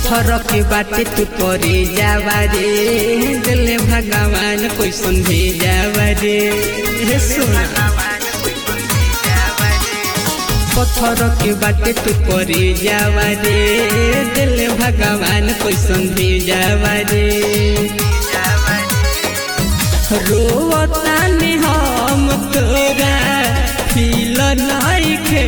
पत्थर के बाटे तू करे जावा रे दिल भगवान कोई संधे जावा रे हे सोना पत्थर के बाटे तू करे जावा रे दिल भगवान कोई संधे जावा रे रोतानी हम तोरा फील नइखे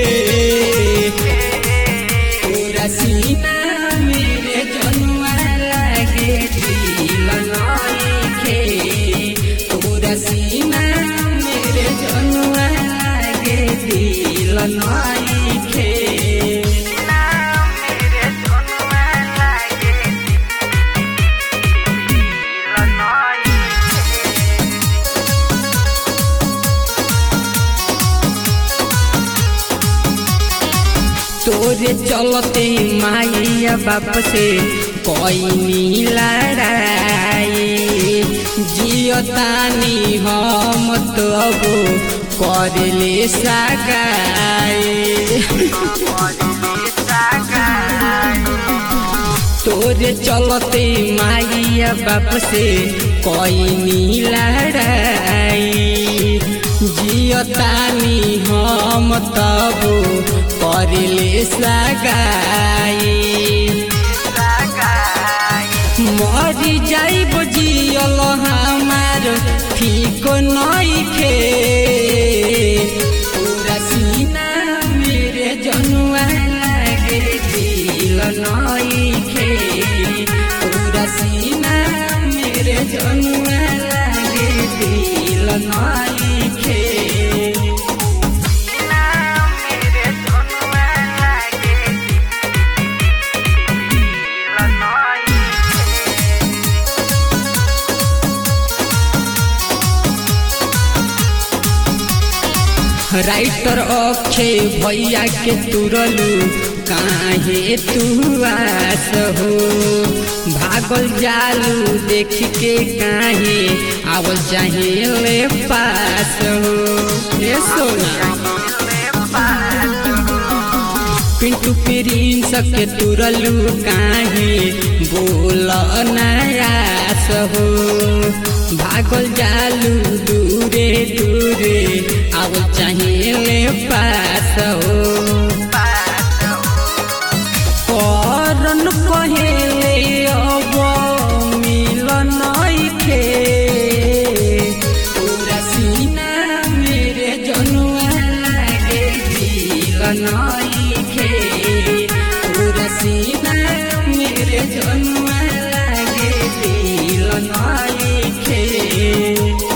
तोरा सीना मेरे जनुआ लागे फील नइखे तोरा सीना मेरे जनुआ लागे फील नइखे तोरे चलते माइया बाप से कोई लड़ाई जियतानी हम तो करले तोरे चलते माइया बाप से कोई लड़ाई जियतानी हम तब करले सगाई मरी जाइब जियल हमार ठीक नइखे पूरा सीना मेरे जनुआ लागे दिल नइखे पूरा सीना मेरे जनुआ लागे दिल नइखे राइटर अक्षय भैया के तुरलू काहे तू आस हो भागल जालू देख के काहे आवल चाहे ले पास हो ए सोना पिंटू प्रिंस के तुरलू काहे बोल नयास हो भागल जालू दूरे दूरे अब चाहिए पास हो करन कहेले अब मिलन नइखे पूरा सीना मेरे जनुआ लागे दिल नइखे पूरा सीना मेरे जनुआ लागे दिल नइखे